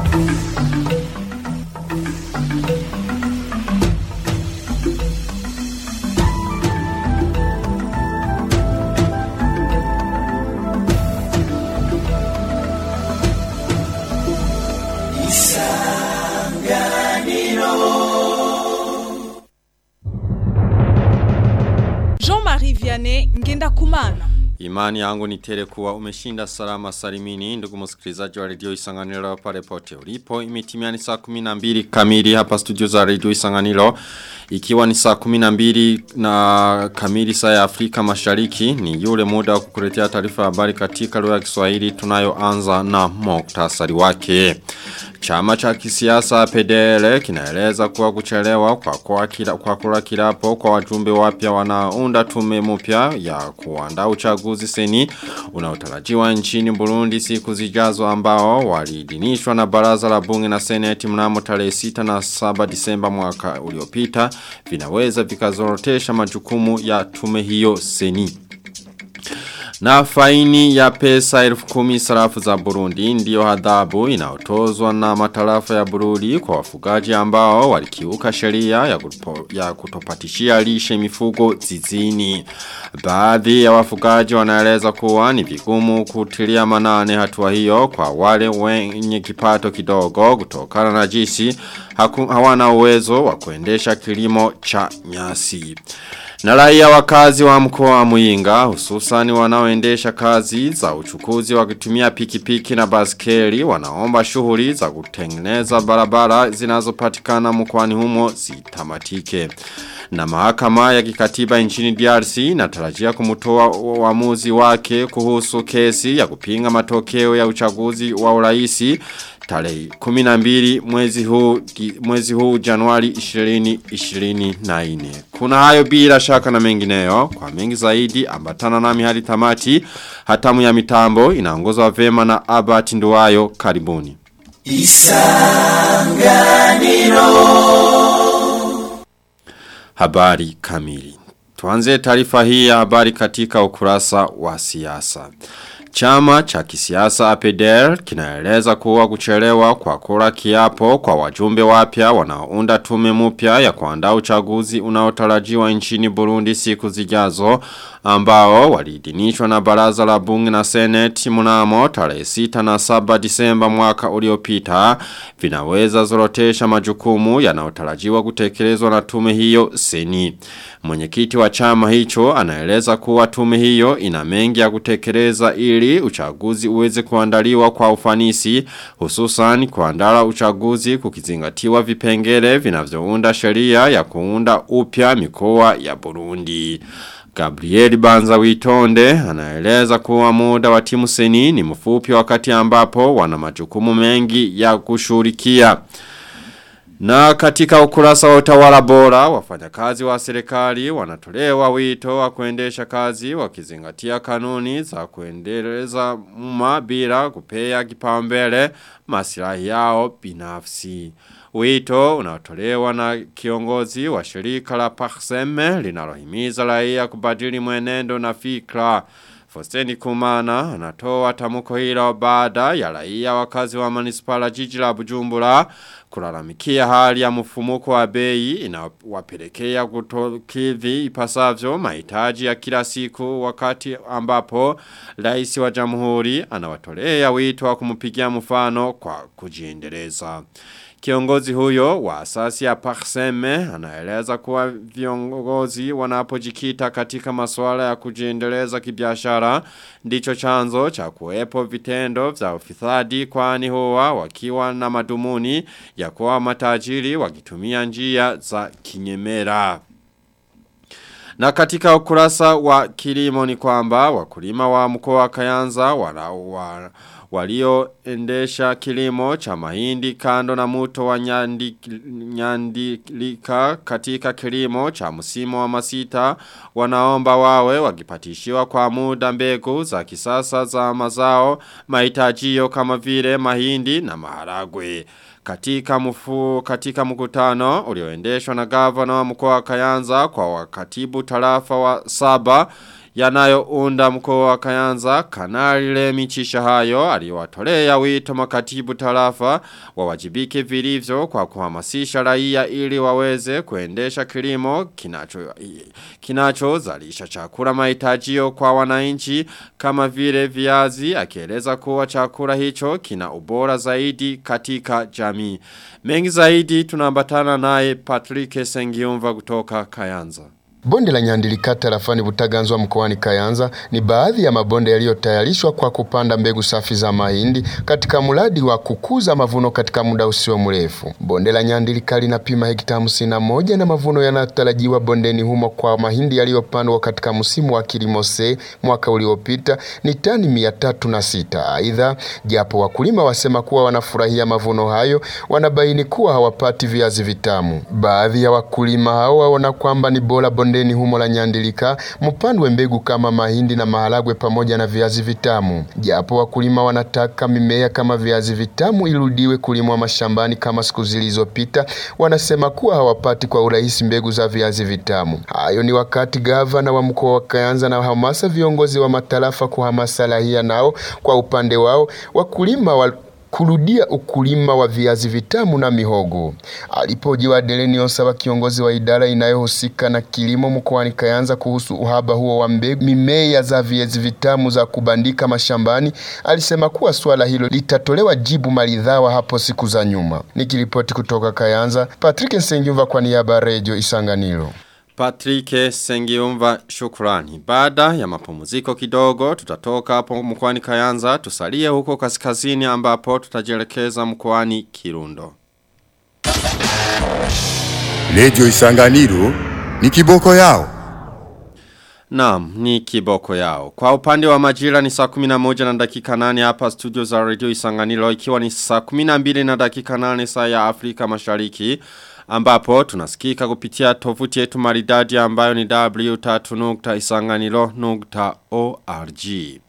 Jean-Marie Vianney Ngenda Kumana. Imani yangu ni tele kuwa umeshinda salama salimini ndugu msikilizaji wa redio Isanganiro pale pote ulipo imetimia ni saa 12 kamili hapa studio za redio Isanganiro ikiwa ni saa 12 na kamili saa ya Afrika Mashariki ni yule muda wa kukuletea taarifa habari katika lugha ya Kiswahili tunayoanza na muktasari wake Chama cha kisiasa PDL kinaeleza kuwa kuchelewa kwa kwa, kila, kwa kula kilapo kwa wajumbe wapya wanaunda tume mpya ya kuandaa uchaguzi seni unaotarajiwa nchini Burundi siku zijazo ambao waliidhinishwa na baraza la bunge na seneti mnamo tarehe 6 na 7 Disemba mwaka uliopita vinaweza vikazorotesha majukumu ya tume hiyo seni. Na faini ya pesa elfu kumi sarafu za Burundi ndiyo adhabu inaotozwa na matarafa ya Burundi kwa wafugaji ambao walikiuka sheria ya, kupo, ya kutopatishia lishe mifugo zizini. Baadhi ya wafugaji wanaeleza kuwa ni vigumu kutilia manane hatua hiyo kwa wale wenye kipato kidogo kutokana na jisi haku, hawana uwezo wa kuendesha kilimo cha nyasi. Na raia wakazi wa mkoa wa Muyinga hususani wanaoendesha kazi za uchukuzi wakitumia pikipiki na baskeli wanaomba shughuli za kutengeneza barabara zinazopatikana mkoani humo zitamatike. Na mahakama ya kikatiba nchini DRC inatarajia kumtoa uamuzi wake kuhusu kesi ya kupinga matokeo ya uchaguzi wa uraisi tarehe 12 mwezi huu mwezi huu Januari 2024. Kuna hayo bila shaka na mengineyo kwa mengi zaidi ambatana nami hadi tamati hatamu ya mitambo inaongozwa vema na Albert Nduwayo karibuni. Isanganiro Habari kamili. Tuanze taarifa hii ya habari katika ukurasa wa siasa. Chama cha kisiasa APDR kinaeleza kuwa kuchelewa kwa kura kiapo kwa wajumbe wapya wanaounda tume mpya ya kuandaa uchaguzi unaotarajiwa nchini Burundi siku zijazo ambao waliidhinishwa na baraza la bunge na seneti mnamo tarehe 6 na 7 Disemba mwaka uliopita vinaweza zorotesha majukumu yanayotarajiwa kutekelezwa na tume hiyo seni. Mwenyekiti wa chama hicho anaeleza kuwa tume hiyo ina mengi ya kutekeleza ili uchaguzi uweze kuandaliwa kwa ufanisi hususan kuandala uchaguzi kukizingatiwa vipengele vinavyounda sheria ya kuunda upya mikoa ya Burundi. Gabriel Banza Witonde anaeleza kuwa muda wa timu seni ni mfupi wakati ambapo wana majukumu mengi ya kushurikia. Na katika ukurasa wa utawala bora, wafanyakazi wa serikali wanatolewa wito wa kuendesha kazi wakizingatia kanuni za kuendeleza umma bila kupea kipaumbele maslahi yao binafsi. Wito unaotolewa na kiongozi wa shirika la Paxeme linalohimiza raia kubadili mwenendo na fikra. Fosteni Kumana anatoa tamuko hilo baada ya raia wakazi wa manispala jiji la Bujumbura kulalamikia hali ya mfumuko wa bei inawapelekea kutokidhi ipasavyo mahitaji ya kila siku wakati ambapo rais wa jamhuri anawatolea wito wa kumpigia mfano kwa kujiendeleza. Kiongozi huyo wa asasi ya Parseme anaeleza kuwa viongozi wanapojikita katika masuala ya kujiendeleza kibiashara ndicho chanzo cha kuwepo vitendo vya ufisadi kwani huwa wakiwa na madumuni ya kuwa matajiri wakitumia njia za kinyemera. Na katika ukurasa wa kilimo ni kwamba wakulima wa mkoa wa Kayanza wana, wana walioendesha kilimo cha mahindi kando na muto wa nyandi, nyandilika katika kilimo cha msimu wa masita wanaomba wawe wakipatishiwa kwa muda mbegu za kisasa za mazao mahitajio kama vile mahindi na maharagwe. Katika mfu, katika mkutano ulioendeshwa na gavana wa mkoa wa Kayanza kwa wakatibu tarafa wa saba yanayounda mkoa wa Kayanza Kanali Lemi Chishahayo aliwatolea wito makatibu tarafa wawajibike vilivyo kwa kuhamasisha raia ili waweze kuendesha kilimo kinacho kinachozalisha chakula mahitajio kwa wananchi kama vile viazi akieleza kuwa chakula hicho kina ubora zaidi katika jamii. Mengi zaidi tunaambatana naye Patrick Sengiumva kutoka Kayanza. Bonde la Nyandilikata rafani Butaganzwa mkoani Kayanza ni baadhi ya mabonde yaliyotayarishwa kwa kupanda mbegu safi za mahindi katika mradi wa kukuza mavuno katika muda usio mrefu. Bonde la Nyandilika linapima hekta hamsini na moja na mavuno yanayotarajiwa bondeni humo kwa mahindi yaliyopandwa katika msimu wa kilimo C mwaka uliopita ni tani mia tatu na sita. Aidha, japo wakulima wasema kuwa wanafurahia mavuno hayo, wanabaini kuwa hawapati viazi vitamu. Baadhi ya wakulima hao waona kwamba ni bora bondeni humo la Nyandilika mpandwe mbegu kama mahindi na maharagwe pamoja na viazi vitamu. Japo wakulima wanataka mimea kama viazi vitamu irudiwe kulimwa mashambani kama siku zilizopita, wanasema kuwa hawapati kwa urahisi mbegu za viazi vitamu. Hayo ni wakati gavana wa mkoa wa Kayanza na hamasa viongozi wa matarafa kuhamasa raia nao kwa upande wao wakulima wa kurudia ukulima wa viazi vitamu na mihogo. Alipojiwa Delenios wa kiongozi wa idara inayohusika na kilimo mkoani Kayanza kuhusu uhaba huo wa mbegu mimea za viazi vitamu za kubandika mashambani, alisema kuwa swala hilo litatolewa jibu maridhawa hapo siku za nyuma. Nikiripoti kutoka Kayanza, Patrick Nsengiumva kwa niaba ya Radio Isanganiro. Patrick Sengiumva shukrani. Baada ya mapumziko kidogo tutatoka hapo mkoani Kayanza tusalie huko kaskazini ambapo tutajelekeza mkoani Kirundo. Radio Isanganiro ni kiboko yao. Naam, ni kiboko yao. Kwa upande wa majira ni saa 11 na dakika 8 hapa studio za Radio Isanganiro ikiwa ni saa 12 na dakika 8 saa ya Afrika Mashariki ambapo tunasikika kupitia tovuti yetu maridadi ambayo ni w3.isanganiro.org.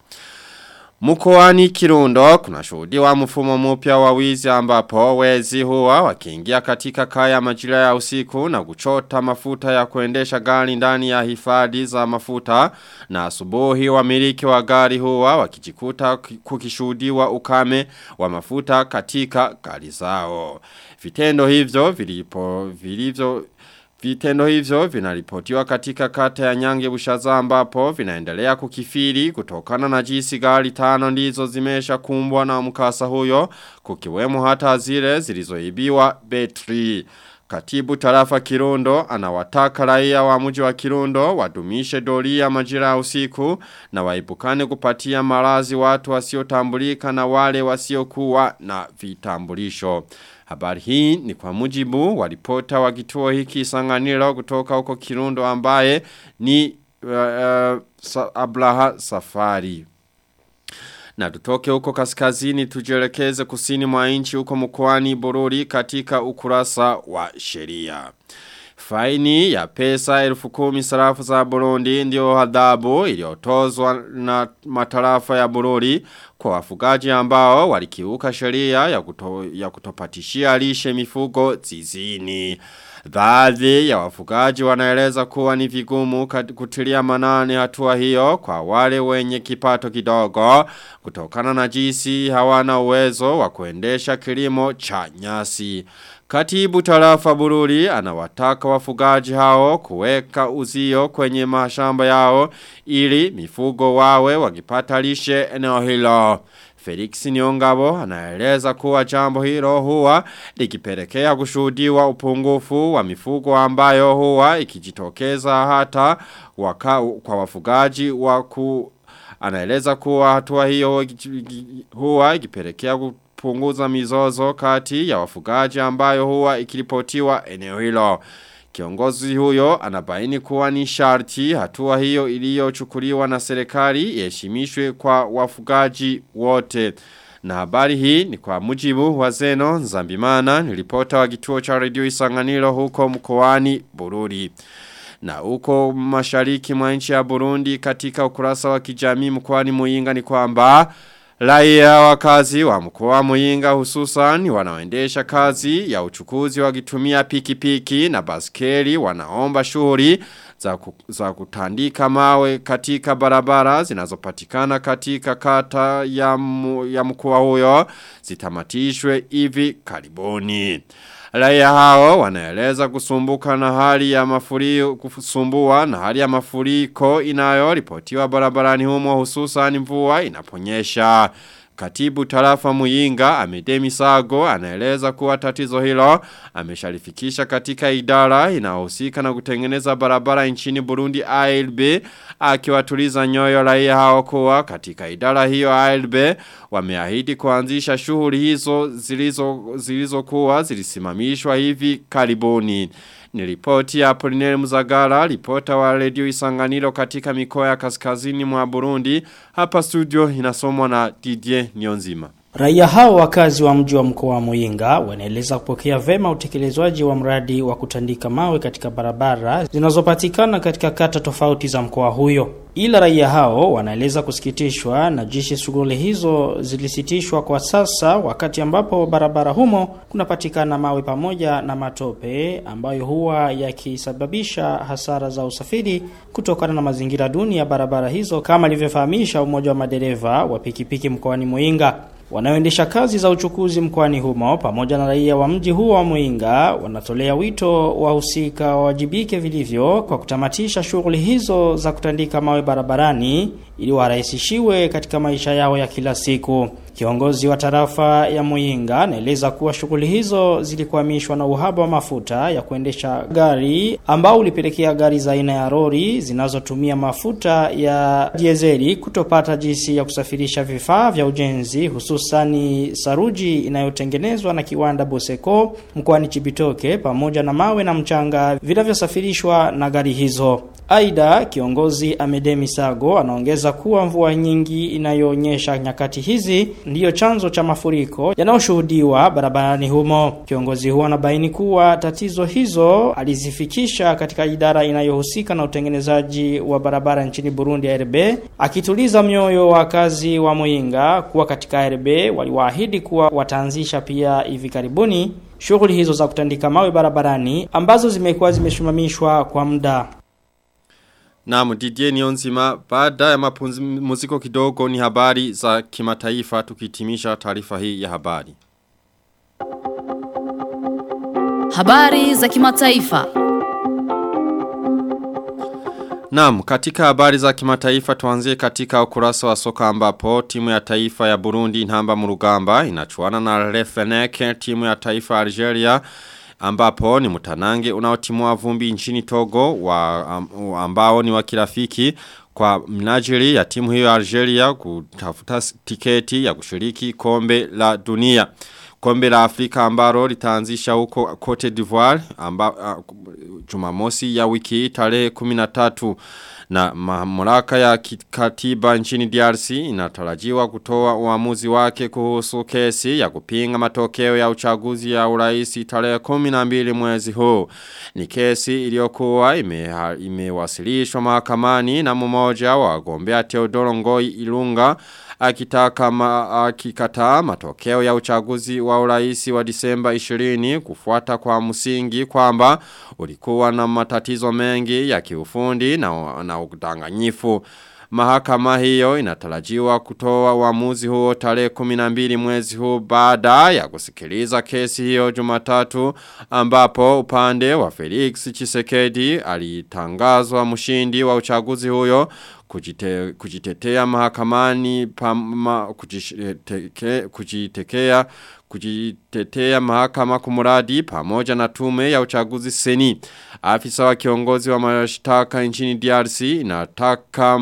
Mkoani Kirundo kuna shuhudiwa mfumo mpya wa wizi ambapo wezi huwa wakiingia katika kaya majira ya usiku na kuchota mafuta ya kuendesha gari ndani ya hifadhi za mafuta na asubuhi wamiliki wa gari huwa wakijikuta kukishuhudiwa ukame wa mafuta katika gari zao. Vitendo hivyo vilipo vilivyo Vitendo hivyo vinaripotiwa katika kata ya nyange bushaza ambapo vinaendelea kukifiri kutokana na jinsi gari tano ndizo zimesha kumbwa na mkasa huyo kukiwemo hata zile zilizoibiwa betri. Katibu tarafa Kirundo anawataka raia wa mji wa Kirundo wadumishe doria majira ya usiku na waipukane kupatia marazi watu wasiotambulika na wale wasiokuwa na vitambulisho. Habari hii ni kwa mujibu wa ripota wa kituo hiki sanganiro kutoka huko Kirundo ambaye ni uh, uh, Abraha Safari. Na tutoke huko kaskazini tujelekeze kusini mwa nchi huko mkoani Bururi katika ukurasa wa sheria. Faini ya pesa elfu kumi sarafu za Burundi ndio hadhabu iliyotozwa na matarafa ya Bururi kwa wafugaji ambao walikiuka sheria ya, kuto, ya kutopatishia lishe mifugo zizini. Baadhi ya wafugaji wanaeleza kuwa ni vigumu kutilia manane hatua hiyo kwa wale wenye kipato kidogo kutokana na jinsi hawana uwezo wa kuendesha kilimo cha nyasi. Katibu tarafa bururi anawataka wafugaji hao kuweka uzio kwenye mashamba yao ili mifugo wawe wakipata lishe eneo hilo. Felix Nyongabo anaeleza kuwa jambo hilo huwa likipelekea kushuhudiwa upungufu wa mifugo ambayo huwa ikijitokeza hata waka, kwa wafugaji wa ku anaeleza kuwa hatua hiyo huwa ikipelekea kupunguza mizozo kati ya wafugaji ambayo huwa ikiripotiwa eneo hilo. Kiongozi huyo anabaini kuwa ni sharti hatua hiyo iliyochukuliwa na serikali iheshimishwe kwa wafugaji wote. Na habari hii ni kwa mujibu wa Zeno Nzambimana ni ripota wa kituo cha redio Isanganiro huko mkoani Bururi. Na huko mashariki mwa nchi ya Burundi katika ukurasa wa kijamii mkoani Muyinga ni kwamba Raia wakazi wa mkoa Muyinga hususan wanaoendesha kazi ya uchukuzi wakitumia pikipiki na baskeli wanaomba shughuli za, ku, za kutandika mawe katika barabara zinazopatikana katika kata ya, mu, ya mkoa huyo zitamatishwe hivi karibuni. Raia hao wanaeleza kusumbuka na hali ya mafuriko kusumbua na hali ya mafuriko inayoripotiwa barabarani humo hususan mvua inaponyesha. Katibu tarafa Muyinga Amedemi Sago anaeleza kuwa tatizo hilo ameshalifikisha katika idara inayohusika na kutengeneza barabara nchini Burundi ALB akiwatuliza nyoyo raia hao kuwa katika idara hiyo ALB wameahidi kuanzisha shughuli hizo zilizo zilizokuwa zilisimamishwa hivi karibuni. Ni ripoti ya Apolinere Muzagara, ripota wa redio Isanganiro katika mikoa ya kaskazini mwa Burundi. Hapa studio inasomwa na Didier Nionzima. Raia hao wakazi wa mji wa mkoa wa Muyinga wanaeleza kupokea vema utekelezwaji wa mradi wa kutandika mawe katika barabara zinazopatikana katika kata tofauti za mkoa huyo. Ila raia hao wanaeleza kusikitishwa na jinsi shughuli hizo zilisitishwa kwa sasa wakati ambapo barabara humo kunapatikana mawe pamoja na matope ambayo huwa yakisababisha hasara za usafiri kutokana na mazingira duni ya barabara hizo kama alivyofahamisha umoja wa madereva wa pikipiki mkoani Muyinga. Wanaoendesha kazi za uchukuzi mkoani humo pamoja na raia wa mji huo wa Muinga wanatolea wito wahusika wawajibike vilivyo kwa kutamatisha shughuli hizo za kutandika mawe barabarani ili warahisishiwe katika maisha yao ya kila siku. Kiongozi wa tarafa ya Muyinga anaeleza kuwa shughuli hizo zilikwamishwa na uhaba wa mafuta ya kuendesha gari ambao ulipelekea gari za aina ya lori zinazotumia mafuta ya dieseli kutopata jinsi ya kusafirisha vifaa vya ujenzi hususani saruji inayotengenezwa na kiwanda Boseko mkoani Chibitoke pamoja na mawe na mchanga vinavyosafirishwa na gari hizo. Aida kiongozi Amedemi Sago anaongeza kuwa mvua nyingi inayoonyesha nyakati hizi ndiyo chanzo cha mafuriko yanayoshuhudiwa barabarani humo. Kiongozi huo anabaini kuwa tatizo hizo alizifikisha katika idara inayohusika na utengenezaji wa barabara nchini Burundi ARB, akituliza mioyo wa kazi wa Muyinga kuwa katika ARB waliwaahidi kuwa wataanzisha pia hivi karibuni shughuli hizo za kutandika mawe barabarani ambazo zimekuwa zimeshimamishwa kwa muda. Naam Didier Nionzima baada ya mapumziko kidogo ni habari za kimataifa tukitimisha taarifa hii ya habari. Habari za kimataifa. Naam, katika habari za kimataifa tuanzie katika ukurasa wa soka ambapo timu ya taifa ya Burundi inamba murugamba inachuana na Refenek timu ya taifa ya Algeria ambapo ni mutanange unaotimua vumbi nchini Togo wa ambao ni wa kirafiki kwa mnajili ya timu hiyo ya Algeria kutafuta tiketi ya kushiriki kombe la dunia. Kombe la Afrika ambalo litaanzisha huko Cote d'Ivoire amba uh, Jumamosi ya wiki tarehe 13 na mamlaka ya katiba nchini DRC inatarajiwa kutoa uamuzi wake kuhusu kesi ya kupinga matokeo ya uchaguzi ya uraisi tarehe 12 mwezi huu. Ni kesi iliyokuwa imewasilishwa ime mahakamani na mmoja wa wagombea Teodoro Ngoi Ilunga akitaka ma, akikataa matokeo ya uchaguzi wa uraisi wa Disemba 20 kufuata kwa msingi kwamba ulikuwa na matatizo mengi ya kiufundi na, na udanganyifu. Mahakama hiyo inatarajiwa kutoa uamuzi huo tarehe 12 mwezi huu baada ya kusikiliza kesi hiyo Jumatatu ambapo upande wa Felix Chisekedi alitangazwa mshindi wa uchaguzi huyo kujite, kujitetea mahakamani pama, kujiteke, kujitekea kujitetea mahakama kumuradi pamoja na tume ya uchaguzi seni. Afisa wa kiongozi wa mashtaka nchini DRC inataka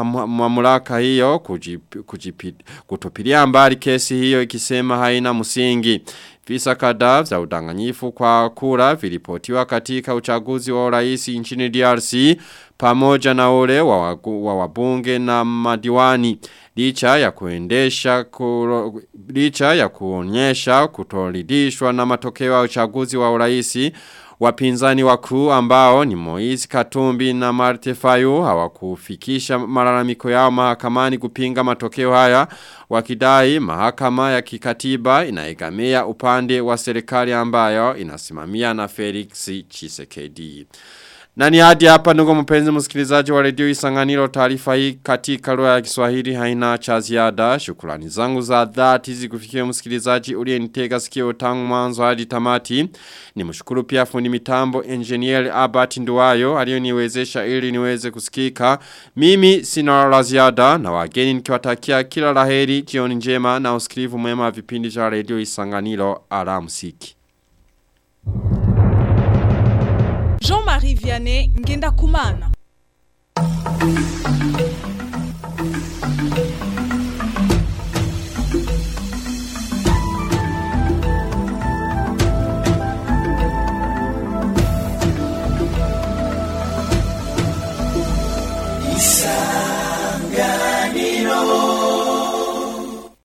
mamlaka hiyo kujip, kujip, kutupilia mbali kesi hiyo ikisema haina msingi. Visa kadhaa za udanganyifu kwa kura vilipotiwa katika uchaguzi wa urais nchini DRC pamoja na ule wa, wagu, wa wabunge na madiwani licha ya kuendesha kuro, licha ya kuonyesha kutoridhishwa na matokeo ya uchaguzi wa urais Wapinzani wakuu ambao ni Moise Katumbi na Marte Fayu hawakufikisha malalamiko yao mahakamani kupinga matokeo haya wakidai mahakama ya kikatiba inaigamia upande wa serikali ambayo inasimamia na Felix Chisekedi. Na ni hadi hapa ndugu mpenzi msikilizaji wa redio Isanganiro taarifa hii katika lugha ya Kiswahili haina cha ziada. Shukrani zangu za dhati zikufikia msikilizaji uliyenitega sikio tangu mwanzo hadi tamati. Nimshukuru pia fundi mitambo engineer Albert Nduwayo aliyoniwezesha ili niweze kusikika. Mimi sina la ziada na wageni nikiwatakia kila laheri jioni njema na usikilivu mwema wa vipindi vya redio Isanganiro alamsiki. Jean-Marie Vianney Ngenda Kumana.